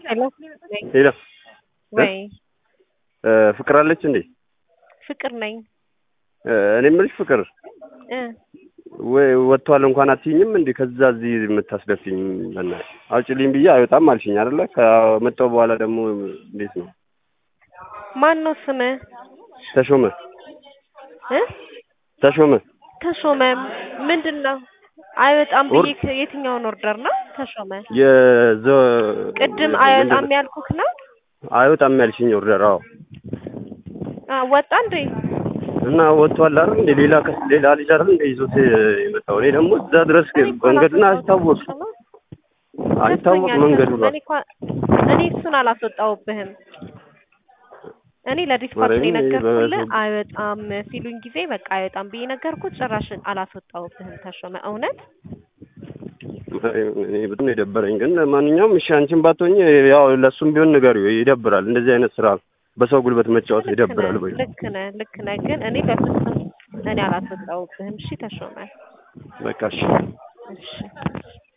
ሄሎ ሄሎ ወይ ፍቅር አለች እንዴ? ፍቅር ነኝ እኔ የምልሽ ፍቅር እ ወይ ወጥቷል እንኳን አትይኝም እንዴ? ከዛ እዚህ የምታስደፊኝ በእናትሽ አውጪልኝ ብዬ አይወጣም አልሽኝ አይደለ? ከመጣሁ በኋላ ደግሞ እንዴት ነው? ማን ነው ስምህ? ተሾመ እ ተሾመ ተሾመ ምንድን ነው? አይወጣም ብዬ የትኛውን ኦርደር ነው ተሾመ? የዘ ቅድም አይወጣም ያልኩህ ነው? አይወጣም ያልሽኝ ኦርደር አዎ። አ ወጣ እንዴ? እና ወጥቷል አይደል እንዴ? ሌላ ከስ ሌላ ልጅ አይደል እንዴ ይዞት የመጣው? እኔ ደግሞ እዛ ድረስ እኔ እኮ መንገዱን አላስወጣሁትም አይታወቅ ተሾመ። አይታወቅ ገብቶኛል መንገዱ ተሾመ። እኔ እኮ እኔ እሱን አላስወጣሁብህም። እኔ ለዲስፓች ነው ማርያምን፣ እኔ የነገርኩልህ በ- አይወጣም ሲሉኝ ጊዜ በቃ አይወጣም ብዬ ነገርኩት። ጭራሽ አላስወጣሁብህም ተሾመ። እውነት እኔ በጣም ነው የደበረኝ። ግን ለማንኛውም እሺ አንቺን ባትሆኝ ያው ለእሱም ቢሆን ንገሪው። ይደብራል፣ እንደዚህ አይነት ስራ በሰው ጉልበት መጫወት ልክ ይደብራል። ነህ ወይ ልክ ነህ ልክ ነህ። ግን እኔ በፍጹም እኔ አላስወጣሁብህም። እሺ ተሾመ። በቃ እሺ። እሺ